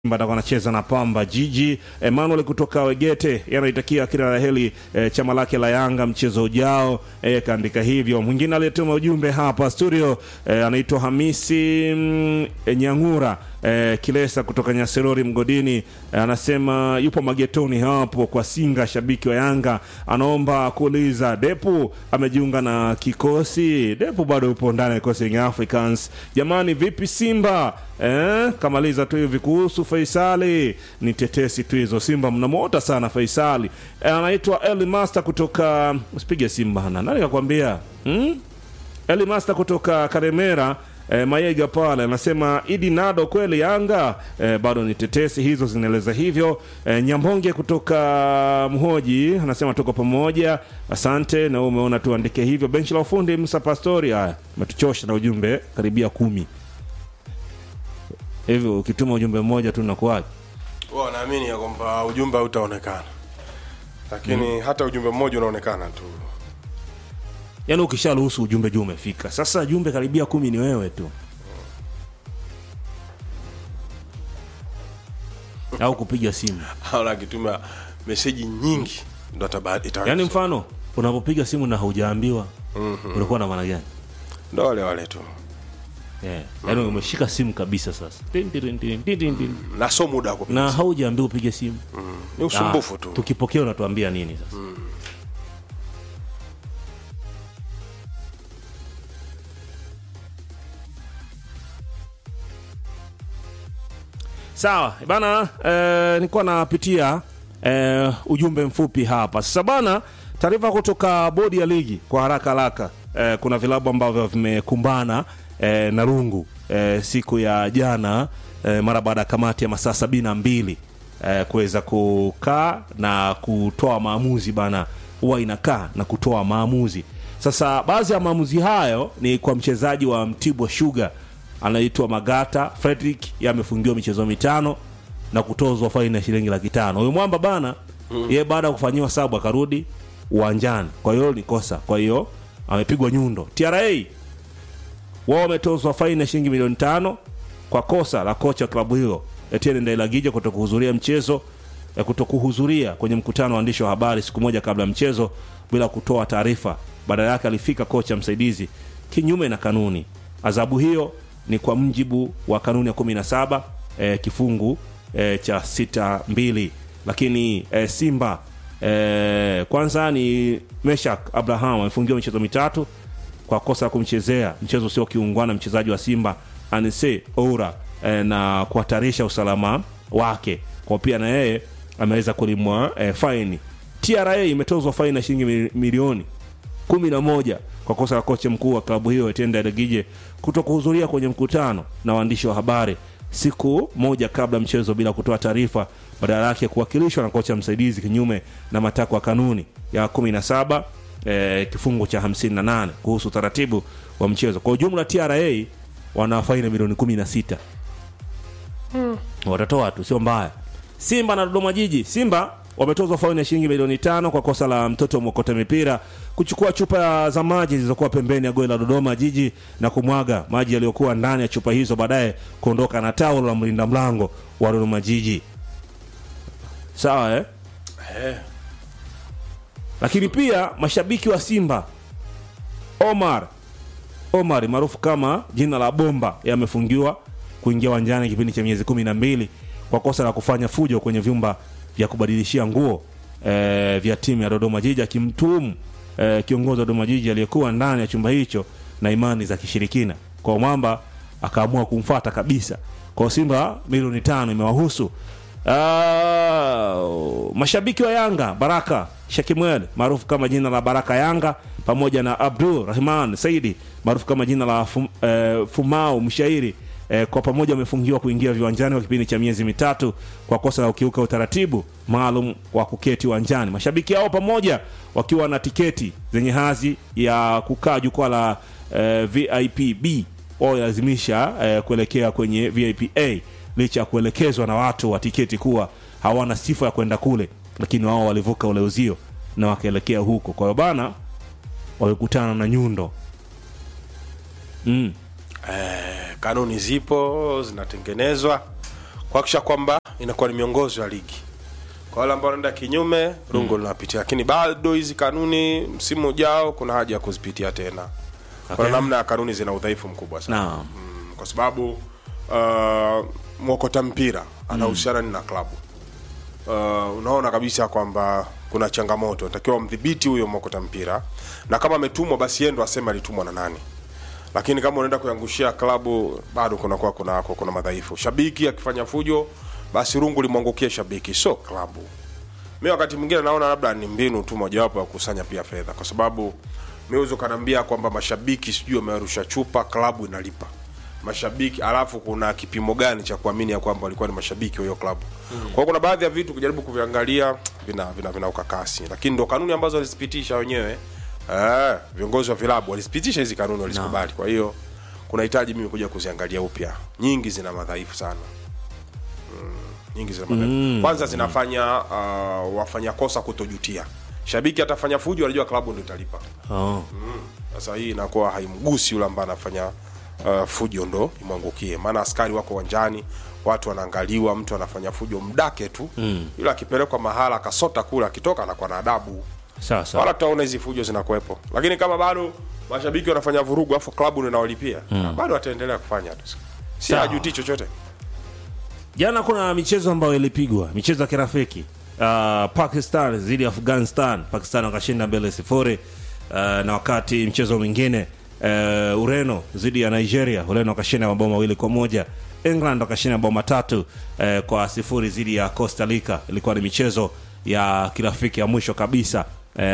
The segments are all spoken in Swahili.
Simba atakuwa anacheza na Pamba Jiji. Emmanuel kutoka Wegete yanaitakia kila la heri e, chama lake la Yanga mchezo ujao e, kaandika hivyo. Mwingine aliyetuma ujumbe hapa studio e, anaitwa Hamisi mm, e, Nyangura e, Kilesa kutoka Nyaserori Mgodini e, anasema yupo magetoni hapo kwa Singa, shabiki wa Yanga, anaomba kuuliza Depu amejiunga na kikosi. Depu bado yupo ndani ya kikosi Young Africans. Jamani, vipi Simba eh? Kamaliza tu hivi kuhusu Faisali, ni tetesi tu hizo. Simba mnamwota sana Faisali. Eh, anaitwa Eli Master kutoka usipige Simba na nani kakwambia hmm? Eli Master kutoka Karemera eh, Mayega pale anasema Idi Nado kweli Yanga eh, bado ni tetesi hizo zinaeleza hivyo. Eh, Nyambonge kutoka Mhoji anasema tuko pamoja, asante. Na wewe umeona tuandike hivyo. Benchi la ufundi Musa Pastori, haya umetuchosha na ujumbe karibia kumi hivyo, ukituma ujumbe mmoja tu nakuaje? Wao wanaamini ya kwamba ujumbe hautaonekana, lakini hata ujumbe mmoja unaonekana tu. Yaani ukisharuhusu ujumbe juu umefika. Sasa jumbe karibia kumi ni wewe tu, au kupiga simu. Au akituma meseji nyingi ndo ataba- ita- Yaani mfano unapopiga simu na haujaambiwa ulikuwa na maana gani? ndo wale wale tu, Yeah. Yaani umeshika simu kabisa sasa. Tin, tin, tin, tin, tin, tin. na so muda wa kupiga. Na haujaambiwa upige simu. Ni usumbufu Ah, tu. Tukipokea unatuambia nini sasa? Sawa bana, eh, nilikuwa napitia eh, ujumbe mfupi hapa sasa bana. Taarifa kutoka bodi ya ligi kwa haraka haraka. Eh, kuna vilabu ambavyo vimekumbana eh, na rungu eh, siku ya jana eh, mara baada ya kamati ya masaa sabini na mbili eh, kuweza kukaa na kutoa maamuzi bana, huwa inakaa na kutoa maamuzi. Sasa baadhi ya maamuzi hayo ni kwa mchezaji wa Mtibwa Sugar anaitwa Magata Frederick, yamefungiwa michezo mitano na kutozwa faini ya shilingi laki tano. Huyu mwamba bana mm. yeye baada ya kufanyiwa sabu akarudi uwanjani, kwa hiyo ni kosa, kwa hiyo amepigwa nyundo. TRA wao wametozwa faini ya shilingi milioni tano kwa kosa la kocha wa klabu hiyo Etienne Ndailagija kutokuhudhuria mchezo ya kutokuhudhuria kwenye mkutano wa waandishi wa habari siku moja kabla ya mchezo bila kutoa taarifa. Badala yake alifika kocha msaidizi kinyume na kanuni. Adhabu hiyo ni kwa mjibu wa kanuni ya 17 eh, kifungu eh, cha sita mbili. Lakini eh, Simba eh, kwanza ni Meshak Abraham amefungiwa michezo mitatu kwa kosa la kumchezea mchezo usio kiungwana mchezaji wa Simba Anise Oura eh, na kuhatarisha usalama wake, kwa pia na yeye ameweza kulimwa eh, faini. TRA imetozwa faini ya shilingi mili- milioni kumi na moja kwa kosa la kocha mkuu wa klabu hiyo Etienne Ndayiragije kuto kuhudhuria kwenye mkutano na waandishi wa habari siku moja kabla ya mchezo bila kutoa taarifa, badala yake kuwakilishwa na kocha msaidizi kinyume na matakwa ya kanuni ya 17 eh, kifungu cha 58 kuhusu utaratibu wa mchezo. Kwa ujumla TRA wana faini milioni 16 watatoa tu, sio mbaya. Simba na Dodoma Jiji. Simba wametozwa faini ya shilingi milioni tano kwa kosa la mtoto mwokota mipira kuchukua chupa za maji zilizokuwa pembeni ya goli la Dodoma Jiji na kumwaga maji yaliyokuwa ndani ya chupa hizo, baadaye kuondoka na taulo la mlinda mlango wa Dodoma Jiji. Sawa eh? Eh, Lakini pia mashabiki wa Simba Omar Omar maarufu kama jina la Bomba yamefungiwa kuingia uwanjani kipindi cha miezi kumi na mbili kwa kosa la kufanya fujo kwenye vyumba vya kubadilishia nguo e, vya timu ya Dodoma Jiji akimtuhumu e, kiongozi wa Dodoma Jiji aliyekuwa ndani ya chumba hicho na imani za kishirikina. Kwa mwamba akaamua kumfata kabisa. Kwa Simba milioni tano imewahusu. Ah, mashabiki wa Yanga Baraka Shakimwel maarufu kama jina la Baraka Yanga pamoja na Abdul Rahman Saidi maarufu kama jina la fum, eh, Fumau mshairi eh, kwa pamoja wamefungiwa kuingia viwanjani kwa kipindi cha miezi mitatu kwa kosa la kukiuka utaratibu maalum wa kuketi uwanjani. Mashabiki hao pamoja wakiwa na tiketi zenye hadhi ya kukaa jukwaa la eh, VIP B walazimisha eh, kuelekea kwenye VIP A licha ya kuelekezwa na watu wa tiketi kuwa hawana sifa ya kwenda kule, lakini wao walivuka ule uzio na wakaelekea huko. Kwa hiyo bana, walikutana na nyundo mm. eh, kanuni zipo zinatengenezwa kuhakikisha kwamba inakuwa ni miongozo ya ligi kwa wale ambao wanaenda kinyume rungu linapitia lakini bado hizi kanuni msimu ujao kuna haja ya kuzipitia tena Okay. kuna namna ya kanuni zina udhaifu mkubwa sana Naam. mm, kwa sababu uh, mwokota mpira anahusiana mm. na klabu uh, unaona kabisa kwamba kuna changamoto natakiwa mdhibiti huyo mwokota mpira na kama ametumwa basi yeye ndo aseme alitumwa na nani lakini kama unaenda kuangushia klabu bado kunakuwa kuna, kuna, kuna madhaifu shabiki akifanya fujo basi rungu limwangukie shabiki sio klabu mi wakati mwingine naona labda ni mbinu tu mojawapo ya kukusanya pia fedha kwa sababu mi uzo kanaambia kwamba mashabiki sijui wamerusha chupa klabu inalipa mashabiki alafu kuna kipimo gani cha kuamini ya kwamba walikuwa ni mashabiki wa hiyo klabu mm. kwa hiyo kuna baadhi ya vitu kujaribu kuviangalia vina vina, vina ukakasi lakini ndo kanuni ambazo walizipitisha wenyewe eh, viongozi wa vilabu walizipitisha hizi kanuni walizikubali kwa hiyo kunahitaji mimi kuja kuziangalia upya nyingi zina madhaifu sana nyingi zina madhaifu kwanza zinafanya uh, wafanya kosa kutojutia shabiki atafanya fujo anajua klabu ndo italipa Oh. sasa hii inakuwa haimgusi yule ambaye anafanya uh, fujo ndo imwangukie maana askari wako uwanjani watu wanaangaliwa mtu anafanya fujo mdake tu mm. yule akipelekwa mahala akasota kule akitoka anakuwa na adabu Sawa sawa. wala tutaona hizi fujo zinakuwepo lakini kama bado mashabiki wanafanya vurugu afu klabu ndo inawalipia mm. bado wataendelea kufanya tu si Sawa. ajutii chochote Jana kuna michezo ambayo ilipigwa, michezo ya kirafiki. Uh, Pakistan dhidi ya Afghanistan, Pakistan wakashinda mbele sifuri. Uh, na wakati mchezo mwingine uh, Ureno dhidi ya Nigeria, Ureno wakashinda mabao mawili kwa moja. England wakashinda mabao matatu uh, kwa sifuri dhidi ya Costa Rica. Ilikuwa ni michezo ya kirafiki ya mwisho kabisa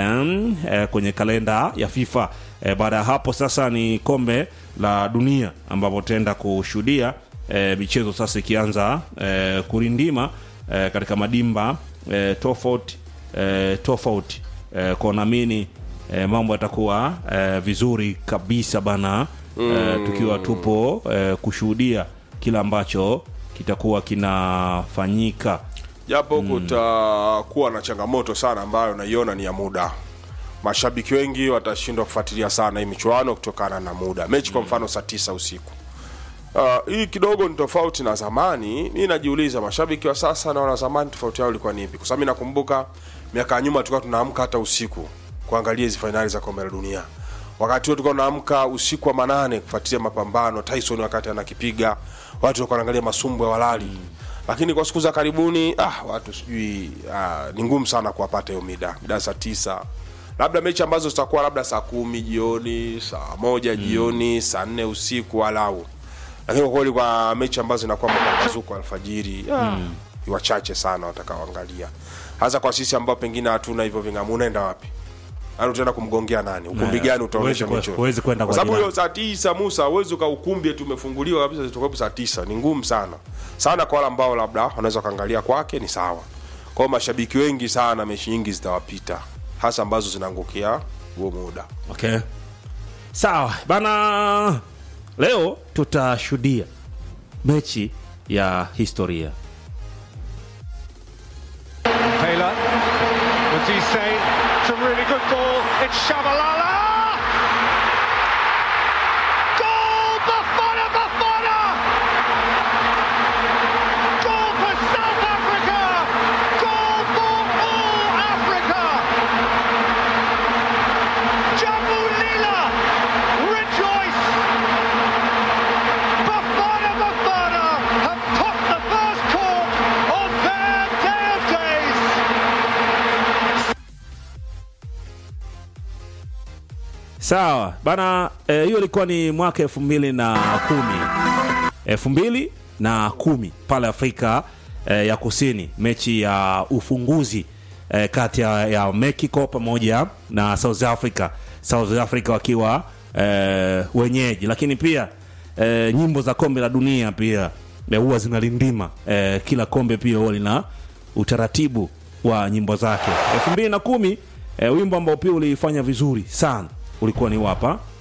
um, eh, kwenye kalenda ya FIFA. Eh, baada ya hapo sasa ni kombe la dunia ambapo tutaenda kushuhudia e, michezo sasa ikianza e, kurindima e, katika madimba e, tofauti e, tofauti e, kwa naamini e, mambo yatakuwa e, vizuri kabisa bana e, tukiwa tupo e, kushuhudia kile ambacho kitakuwa kinafanyika japo kutakuwa na changamoto sana ambayo naiona ni ya muda mashabiki wengi watashindwa kufuatilia sana hii michuano kutokana na muda mechi kwa mfano saa tisa usiku Uh, hii kidogo ni tofauti na zamani mi najiuliza mashabiki wa sasa na wana zamani tofauti yao ilikuwa ni ipi kwa sababu mi nakumbuka miaka ya nyuma tulikuwa tunaamka hata usiku kuangalia hizi fainali za kombe la dunia wakati huo tulikuwa tunaamka usiku wa manane kufuatilia mapambano tyson wakati anakipiga watu walikuwa wanaangalia masumbu ya walali lakini kwa siku za karibuni ah, watu sijui ah, ni ngumu sana kuwapata hiyo mida mida saa tisa labda mechi ambazo zitakuwa labda saa kumi jioni saa moja jioni saa nne usiku walau lakini kwa kweli kwa mechi ambazo zinakuwa mapambazuko alfajiri mm. wachache sana watakaoangalia hasa kwa sisi ambao pengine hatuna hivyo vingamu unaenda wapi Yaani utaenda kumgongea nani ukumbi Na, gani utaonyesha huwezi- michezo huwezi kwenda kwa kwa sababu jirani. hiyo saa tisa musa uwezi uka ukumbi eti umefunguliwa kabisa zitokapo saa tisa ni ngumu sana sana kwa wale ambao labda wanaweza wakaangalia kwake ni sawa kwa hiyo mashabiki wengi sana mechi nyingi zitawapita hasa ambazo zinaangukia huo muda okay. sawa bana leo tutashuhudia mechi ya historia Taylor. What's he say? It's a really good ball. It's Shabalala. Goal! Bafana Bafana! Goal for South Africa! Goal for all Africa! Jambu Lila! Rejoice! Bafana Bafana have put the first cork on their day of days! sawa bana eh, hiyo ilikuwa ni mwaka elfu mbili na kumi elfu mbili na kumi pale afrika eh, ya kusini mechi ya ufunguzi eh, kati ya, ya mexico pamoja na south africa south africa wakiwa eh, wenyeji lakini pia eh, nyimbo za kombe la dunia pia eh, huwa zinalindima eh, kila kombe pia huwa lina utaratibu wa nyimbo zake elfu mbili na kumi eh, wimbo ambao pia ulifanya vizuri sana ulikuwa ni wapa